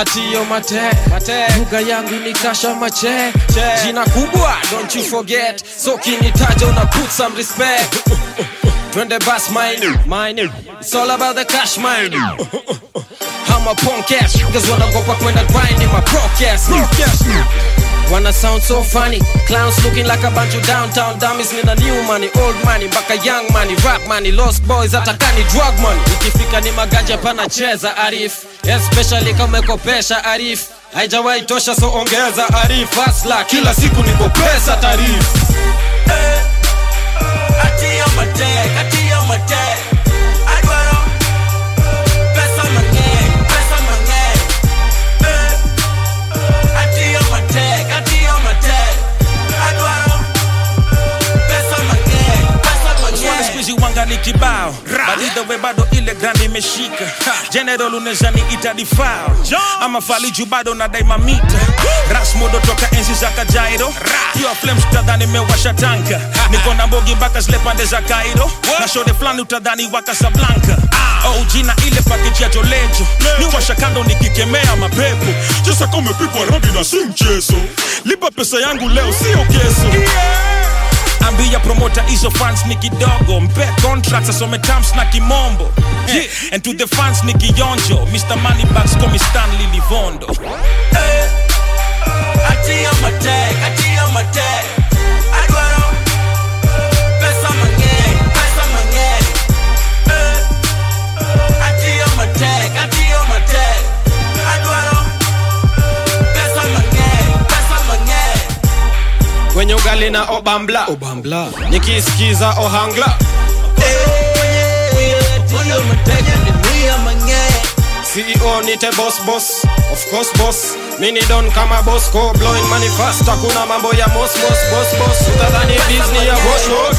atio mate lugha yangu ni kasha mache jina kubwa don't you forget so kinitaja una put some respect twende bas mine mine it's all about the cash mine I'm a punk ass niggas wanagopa kwenda grind in my broadcast Wanna sound so funny Clowns looking like a bunch of downtown dummies Nina new money, old money, mpaka young money Rap money, lost boys, hata kani drug money Ikifika ni maganja panacheza arif Especially kama umekopesha arif Haijawahi tosha so ongeza arif Hasla, kila siku niko pesa tarif Atia mate, atia mate. Adwaro pesa mang'eny, pesa mang'eny. Eh. Atia mate, atia mate. Adwaro pesa mang'eny, pesa Swali mang'eny. squeezy wanga ni kibao But either way bado ile grand imeshika General unaweza niita difao ama faliju bado na daima mita ras modo toka enzi za kajairo pure flames utadhani mewasha tanka niko na mbogi mpaka zile pande za kairo na shode fulani utadhani wa Casablanca oh jina ile pakeji ya jolejo ni washa kando nikikemea mapepo Chesa kama umepigwa rambi na si mchezo lipa pesa yangu leo sio keso ambia promota hizo fans ni kidogo mpe contracts asome terms na kimombo yeah. and to the fans ni kionjo mr moneybags komi stanley livondo Atia mate, atia mate. Adwaro pesa mang'eny, pesa mang'eny. Eh. Atia mate, atia mate. Adwaro pesa mang'eny, pesa mang'eny. Kwenye ugali na obambla Obambla Nikisikiza ohangla Atia mate, ni mia mang'eny. CEO nite boss boss Of course boss Mini don kama Bosco Blowing money fast Hakuna mambo ya mos mos boss boss Utadhani Disney ya wash wash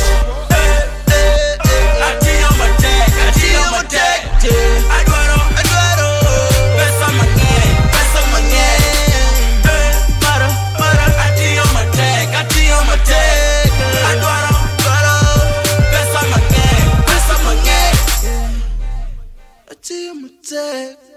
Atia mate, atia mate. Adwaro, adwaro pesa mang'eny, pesa mang'eny. Eh, mara, mara. Atia mate, atia mate. Adwaro, adwaro pesa mang'eny, pesa mang'eny. Atia mate.